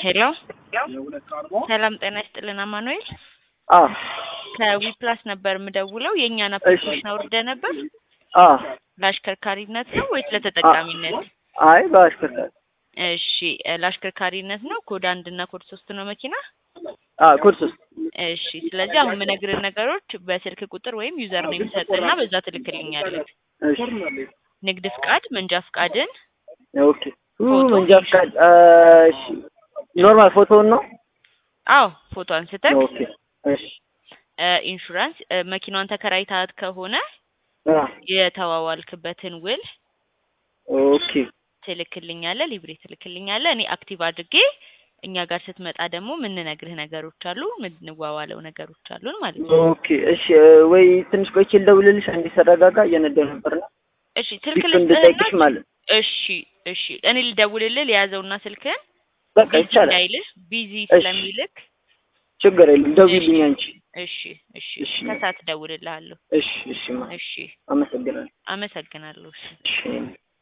ሄሎ ሰላም ጤና ይስጥልን አማኑኤል አዎ ከዊፕላስ ነበር የምደውለው የእኛን አፕሊኬሽን አውርደ ነበር አዎ ለአሽከርካሪነት ነው ወይስ ለተጠቃሚነት አይ በአሽከርካሪ እሺ እ ለአሽከርካሪነት ነው ኮድ አንድ እና ኮድ ሶስት ነው መኪና አዎ ኮድ ሶስት እሺ ስለዚህ አሁን የምነግርህ ነገሮች በስልክ ቁጥር ወይም ዩዘር ነው የሚሰጥና በዛ ትልክልኛለህ እሺ ንግድ ፍቃድ መንጃ ፍቃድን ኦኬ ኡ መንጃ ፍቃድ እሺ ኖርማል ፎቶውን ነው አዎ ፎቶ አንስተህ ኦኬ እሺ እ ኢንሹራንስ እ መኪናዋን ተከራይታት ከሆነ አ የተዋዋልክበትን ውል ኦኬ ትልክልኛለህ ሊብሬ ትልክልኛለህ እኔ አክቲቭ አድርጌ እኛ ጋር ስትመጣ ደግሞ የምንነግርህ ነገሮች አሉ የምንዋዋለው ነገሮች አሉን ማለት ነው ኦኬ እሺ እ ወይ ትንሽ ቆይቼ ልደውልልሽ አንዴ ሰረጋጋ እየነዳሁ ነበር ነው እሺ ስልክ ፊት እንድጠይቅሽ ልስጥህና ማለት እሺ እሺ እኔ ልደውልልህ የያዘውና ስልክህን በቃ ቢዚ ይቻላል እንዳይልህ ቢዚ እሺ። ስለሚልክ ችግር የለም ደውዪልኝ አንቺ እሺ እሺ እሺ። ከሰዓት እደውልልሃለሁ እሺ እሺ ማ እሺ አመሰግናለሁ አመሰግናለሁ እሺ እሺ